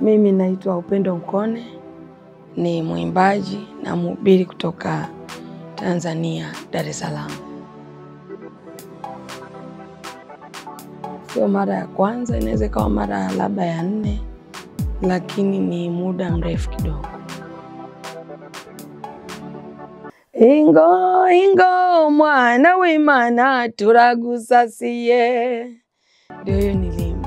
Mimi naitwa Upendo Nkone, ni mwimbaji na mhubiri kutoka Tanzania, Dar es Salaam. Sio mara ya kwanza, inaweza ikawa mara labda ya nne, lakini ni muda mrefu kidogo. Ingo ingo mwana w'Imana turagusasiye, ndio hiyo nilimba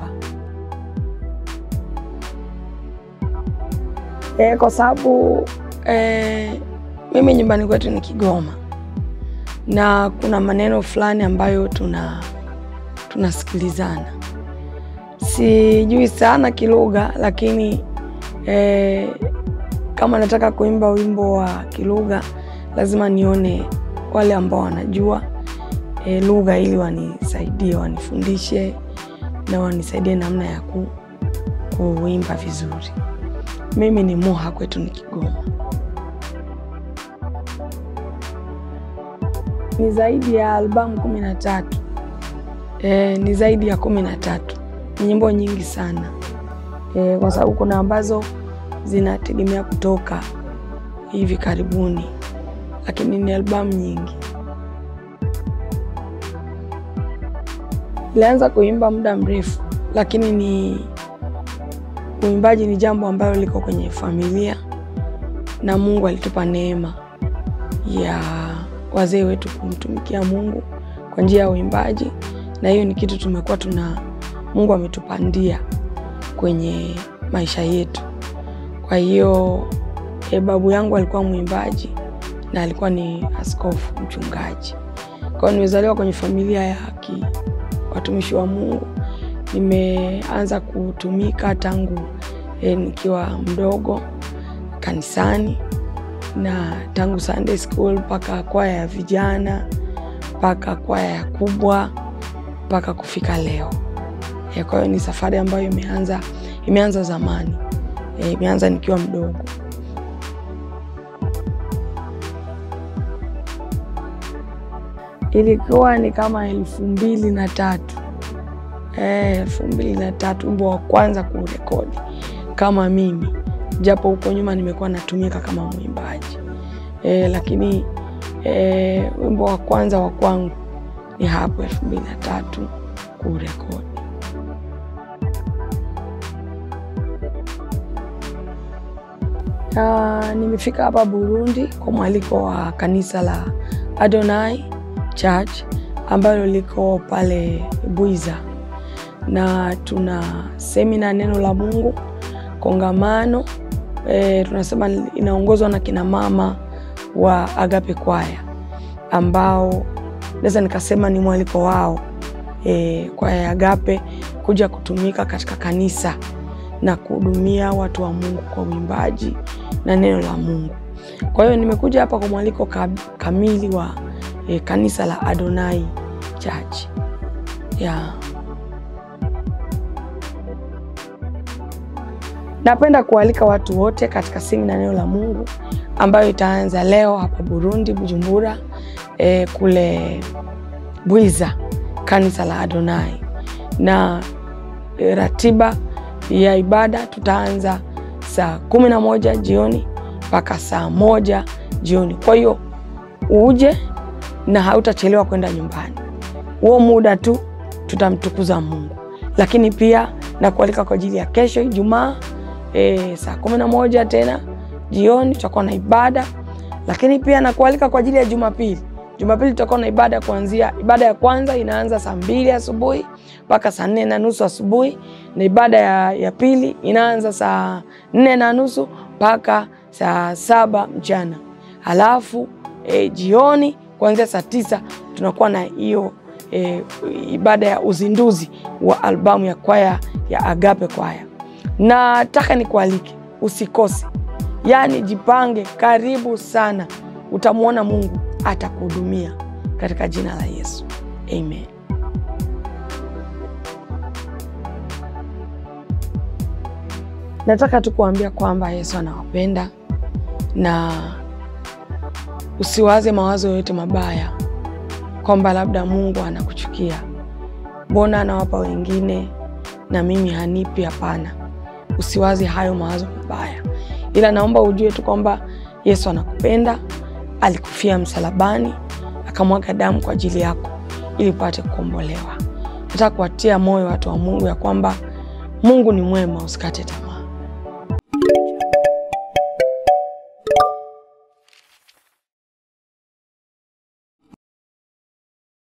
e, kwa sababu e, mimi nyumbani kwetu ni Kigoma na kuna maneno fulani ambayo tuna tunasikilizana. Sijui sana kilugha, lakini e, kama nataka kuimba wimbo wa kilugha lazima nione wale ambao wanajua e, lugha ili wanisaidie, wanifundishe na wanisaidie namna ya ku, kuimba vizuri. Mimi ni Muha, kwetu ni Kigoma. Ni zaidi ya albamu kumi na tatu. E, ni zaidi ya kumi na tatu. Ni nyimbo nyingi sana e, kwa sababu kuna ambazo zinategemea kutoka hivi karibuni, lakini ni albamu nyingi. Nilianza kuimba muda mrefu, lakini ni uimbaji ni jambo ambalo liko kwenye familia, na Mungu alitupa neema ya wazee wetu kumtumikia Mungu kwa njia ya uimbaji, na hiyo ni kitu tumekuwa tuna Mungu ametupandia kwenye maisha yetu. Kwa hiyo e, babu yangu alikuwa mwimbaji na alikuwa ni askofu mchungaji. Kwa hiyo nimezaliwa kwenye familia ya ki, watumishi wa Mungu. Nimeanza kutumika tangu e, nikiwa mdogo kanisani na tangu Sunday school mpaka kwaya ya vijana mpaka kwaya ya kubwa mpaka kufika leo. E, kwa hiyo ni safari ambayo imeanza imeanza zamani e, imeanza nikiwa mdogo. Ilikuwa ni kama elfu mbili na tatu elfu mbili na tatu wimbo wa kwanza kurekodi kama mimi, japo huko nyuma nimekuwa natumika kama mwimbaji e, lakini e, wimbo wa kwanza wa kwangu ni hapo elfu mbili na tatu kurekodi. Uh, nimefika hapa Burundi kwa mwaliko wa kanisa la Adonai Church ambalo liko pale Bwiza, na tuna semina neno la Mungu kongamano. E, tunasema inaongozwa na kina mama wa Agape Kwaya ambao naweza nikasema ni mwaliko wao e, kwaya ya Agape kuja kutumika katika kanisa na kuhudumia watu wa Mungu kwa uimbaji na neno la Mungu. Kwa hiyo nimekuja hapa kwa mwaliko kamili wa e, kanisa la Adonai Church. Yeah. Napenda kualika watu wote katika semina neno la Mungu ambayo itaanza leo hapa Burundi, Bujumbura, e, kule Bwiza, kanisa la Adonai na e, ratiba ya ibada tutaanza saa kumi na moja jioni mpaka saa moja jioni. Kwa hiyo uje na hautachelewa kwenda nyumbani. Huo muda tu tutamtukuza Mungu, lakini pia na kualika kwa ajili ya kesho Ijumaa e, saa kumi na moja tena jioni tutakuwa na ibada, lakini pia na kualika kwa ajili ya Jumapili. Jumapili tutakuwa na ibada kuanzia, ibada ya kwanza inaanza saa mbili asubuhi mpaka saa nne na nusu asubuhi na ibada ya, ya pili inaanza saa nne na nusu mpaka saa saba mchana. Halafu e, jioni kuanzia saa tisa tunakuwa na hiyo e, ibada ya uzinduzi wa albamu ya kwaya ya Agape Kwaya. Nataka nikualike usikose, yaani jipange, karibu sana, utamwona Mungu atakuhudumia katika jina la Yesu, amen. Nataka tu kuambia kwamba Yesu anawapenda na usiwaze mawazo yoyote mabaya kwamba labda Mungu anakuchukia, mbona anawapa wengine na mimi hanipi? Hapana, usiwazi hayo mawazo mabaya, ila naomba ujue tu kwamba Yesu anakupenda, alikufia msalabani, akamwaga damu kwa ajili yako ili upate kukombolewa. Nataka kuwatia moyo watu wa Mungu ya kwamba Mungu ni mwema, usikate tamaa.